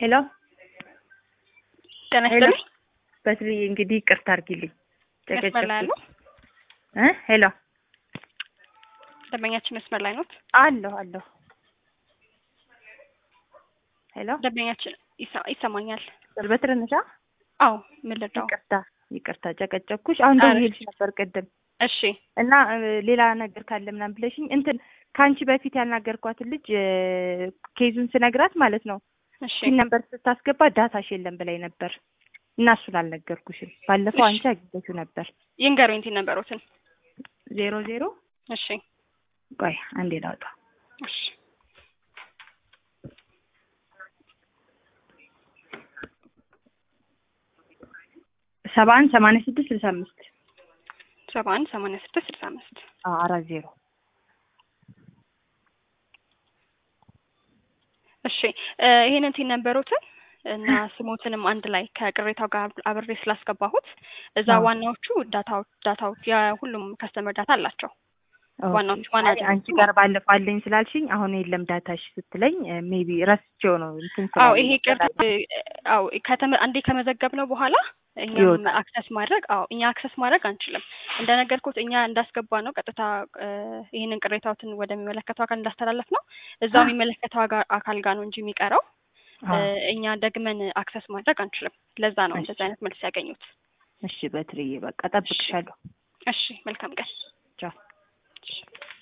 ሄሎ ጤና ሄሎ ይስጥልኝ። በትሪ እንግዲህ ይቅርታ አድርጊልኝ መስመር ላይ አሉ? እ ሄሎ ደንበኛችን መስመር ላይ ኖት? አለሁ አለሁ ሄሎ ደንበኛችን ይሰ- ይሰማኛል። በትር ነሻ? አዎ ምን ልርዳው? ይቅርታ ይቅርታ ጨቀጨኩሽ። አሁን ኧረ ደውዬልሽ ነበር ቅድም እሺ እና እ, ሌላ ነገር ካለ ምናምን ብለሽኝ እንትን ከአንቺ በፊት ያናገርኳትን ልጅ እ, ኬዙን ስነግራት ማለት ነው እሺ ፒን ነበር ስታስገባ ዳታሽ የለም ብላኝ ነበር እና እሱን አልነገርኩሽም። ባለፈው እሺ። አንቺ አግኝተሽው ነበር ይንገሩኝ ቲ ነበሩትን። ዜሮ ዜሮ እሺ ቆይ አንዴ ላውጣ እሺ ሰባ አንድ ሰማንያ ስድስት ስልሳ አምስት ሰባ አንድ ሰማንያ ስድስት ስልሳ አምስት አራት ዜሮ እሺ እ ይሄንን ቲን ነበሩትን እና ስሞትንም አንድ ላይ ከቅሬታው ጋር አብሬ ስላስገባሁት እዛ አዎ። ዋናዎቹ ዳታው ዳታው የሁሉም ከስተመር ዳታ አላቸው። ዋናዎቹ ዋና አይ፣ አንቺ ጋር ባለፈው አለኝ ስላልሽኝ አሁን የለም ዳታሽ ስትለኝ ሜቢ ረስቼው ነው እንትን አዎ ስላለኝ ይሄ ቅርት አዎ ከተመ አንዴ ከመዘገብ ነው በኋላ እኛም ይወጣል። አክሰስ ማድረግ አዎ እኛ አክሰስ ማድረግ አንችልም። እንደነገርኩት እኛ እንዳስገባ ነው ቀጥታ እ ይህንን ቅሬታዎትን ወደሚመለከተው አካል እንዳስተላለፍ ነው እዛው የሚመለከተው አጋ- አካል ጋር ነው እንጂ የሚቀረው እ አዎ። እኛ ደግመን አክሰስ ማድረግ አንችልም። ለዛ ነው እሺ። እንደዚህ አይነት መልስ ያገኙት። እሺ በትርዬ በቃ ጠብቅሻለሁ። እሺ መልካም ቀን። ቻው